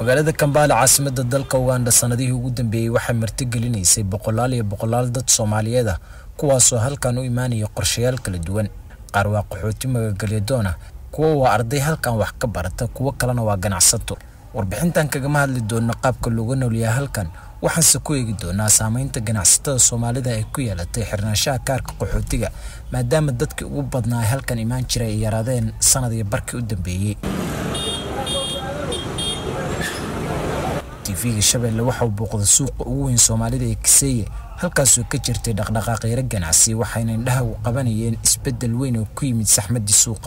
magaalada kambaale caasimada dalka uganda sanadihii ugu dambeeyey waxay martigelinaysay boqolaal iyo boqolaal dad soomaaliyeed ah kuwaasoo halkan u imaanaya qorshayaal kala duwan qaar waa qaxooti magagalyadoon ah kuwa waa arday halkan wax ka barata kuwo kalena waa ganacsato warbixintan kagama hadli doona qaabka looga noolyahay halkan waxaanse ku eegi doonaa saameynta ganacsatada soomaalida ay ku yeelatay xirnaanshaha kaarka qaxootiga maadaama dadkii ugu badnaa ay halkan imaan jiray ay yaraadeen sanadii barkii u dambeeyey tv-ga shabeelle waxauu booqday suuqa ugu weyn soomaalida ee kiseeye halkaasoo ka jirtay dhaqdhaqaaqyaro ganacsi waxayna indhaha u qabanayeen isbeddel weyn oo ku yimid saxmaddii suuqa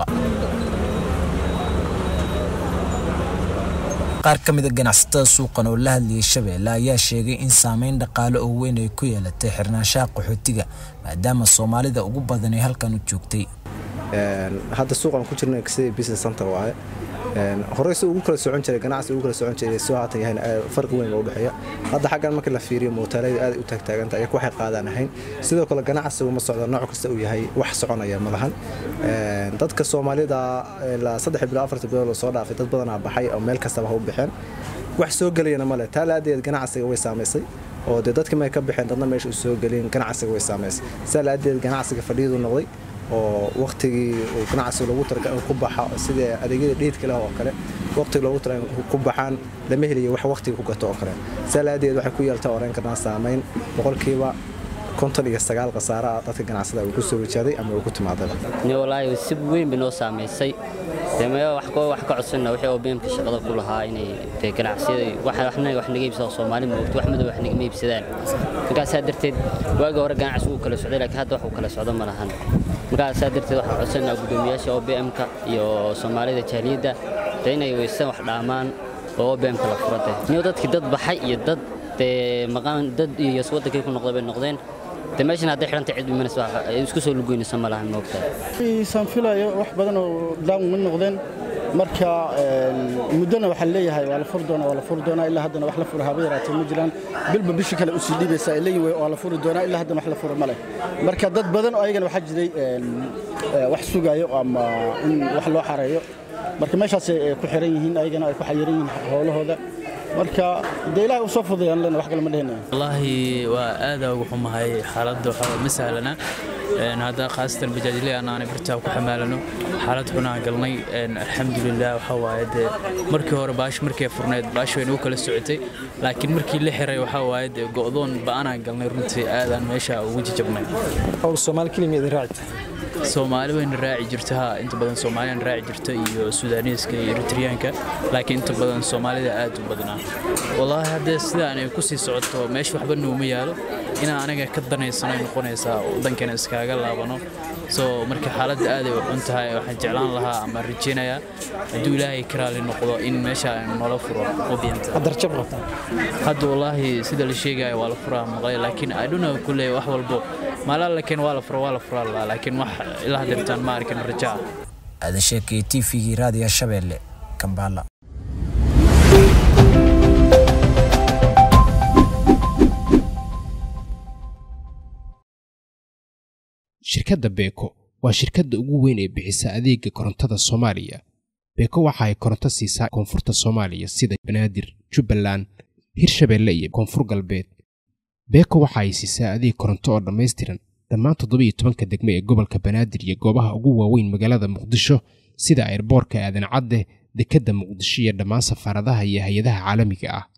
qaar ka mid a ganacsatada suuqan oo la hadlayay shabeelle ayaa sheegay in saameyn dhaqaale oo weyn ay ku yeelatay xirnaanshaha qaxootiga maadaama soomaalida ugu badan ay halkan u joogtay hadda suuqan ku jirna kisee business center waaye horey si ugu kala socon jiray ganacsi ugu kala socon jiray soo haatan yahay farqi weyn oo u dhexeeya hadda xaggan markii la fiiriyo mootaalada aad u taagtaaganta iyaku waxay qaadaan ahayn sidoo kale ganacsigu ma socdo nooc kasta uu yahay wax soconaya ma lahan dadka soomaalida ilaa saddex bilo afarta bilood soo dhaafay dad badanaa baxay oo meel kastaba ha u baxeen wax soo gelayana male taa laadeed ganacsiga way saamaysay oo dee dadka may ka baxeen dadna meesha u soo gelin ganacsiga way saamaysay saa laadeed ganacsiga fadhiyadu noqday oo waktigii uu ganacsiga loogu tala ku baxa sida adeegyada dheedka leh oo kale waqtiga loogu tala ku baxaan lama heliyo wax waqtiga ku gato oo kale saa laadeed waxay ku yeeltaa oran karnaa saamayn boqolkiiba konton iyo sagaal khasaare ah dadka ganacsada uu ku soo wajaaday ama uu ku timaadaba walaahi si weyn bay noo saamaysay dee wax ka codsana wixii oo beemka shaqada ku lahaa inay dee ganacsiyada waxna wax naga iibsado soomaali moogto wax madow wax nagama iibsadaan markaasaa darteed waagi hore ganacsi uu kala socday laakiin hadda wax uu kala socdo ma lahan markaasaa darteed waxaan codsanaa guddoomiyaasha OBM-ka iyo soomaalida jaaliyadda dee inay weysan wax dhaamaan oo OBM-ka la furade niyo dadkii dad baxay iyo dad dee maqaan dad iyo wadankay ku noqday bay noqdeen de meeshan hadday xidhanta cid imanaysa isku soo lugoynaysa ma lahan moogtaa isaan filayo wax badan oo daan ma noqdeen marka muddona waxaa leeyahay waa la furi doonaa waa la furi doonaa ilaa haddana wax la fura haba yaraatee ma jiraan bilba bishi kale u sii dhiibaysa ay leeyihin waa la furi doonaa ilaa haddana wax la fura ma leh marka dad badan oo ayagana waxaa jiray wax sugayo ama in wax loo xareeyo marka meeshaasay ku xiran yihiin ayagana ay ku xayiran yihiin howlahooda marka dee ilahay u soo fudayaan lena wax kale ma dhehnayo wallaahi waa aadaa ugu xumahay xaaladda waxaa ma sahlana hadda khaasatan bajaajiley anaanay bartaa ku xamaalano xaalad xunaan galnay alxamdulilah waxaa waaye dee markii hore baash markay furnayd baash wayna u kala socotay laakiin markii la xiray waxaa waaye dee go'doon ba'anaan galnay runtii aadaan meesha ugu jajabnay soomaali kelima idin raacita soomaali wayna raaci jirta ha inta badan soomaaliyana raaci jirta iyo sudaaniiska iyo eritriyaanka laakiin inta badan soomaalida aad u badnaa wallaahi haddee sidaan ay ku sii socoto meesha waxba nooma yaalo inaan anaga ka danaysanay noqonaysaa waddankana iskaaga laabano soo marka xaaladda aaday u xun tahay waxaan jeclaan lahaa ama rajaynayaa hadduu ilaahay ka raali noqdo in meesha aynu noola furo darjab qabta hadda wallaahi sida la sheegaya waa la furaa maqlay laakiin adhuna kulle wax walbo maalaa lakeen waa la fura waa la furaa lahaa laakiin wax ilaa hadeertaan ma arkin rajaa aadan sheekay tvgii raadiya shabeelle kambaala shirkadda beeko waa shirkadda ugu weyn ee bixisa adeega korontada soomaaliya beeko waxa ay koronto siisaa koonfurta soomaaliya sida banaadir jubbaland hirshabeelle iyo koonfur galbeed beeko waxa ay siisaa adeeg koronto oo dhammaystiran dhammaan toddobiyo tobanka degmo ee gobolka banaadir iyo goobaha ugu waaweyn magaalada muqdisho sida airboorka aadan cadde dekedda muqdisho iyo dhammaan safaaradaha iyo hay-adaha caalamiga ah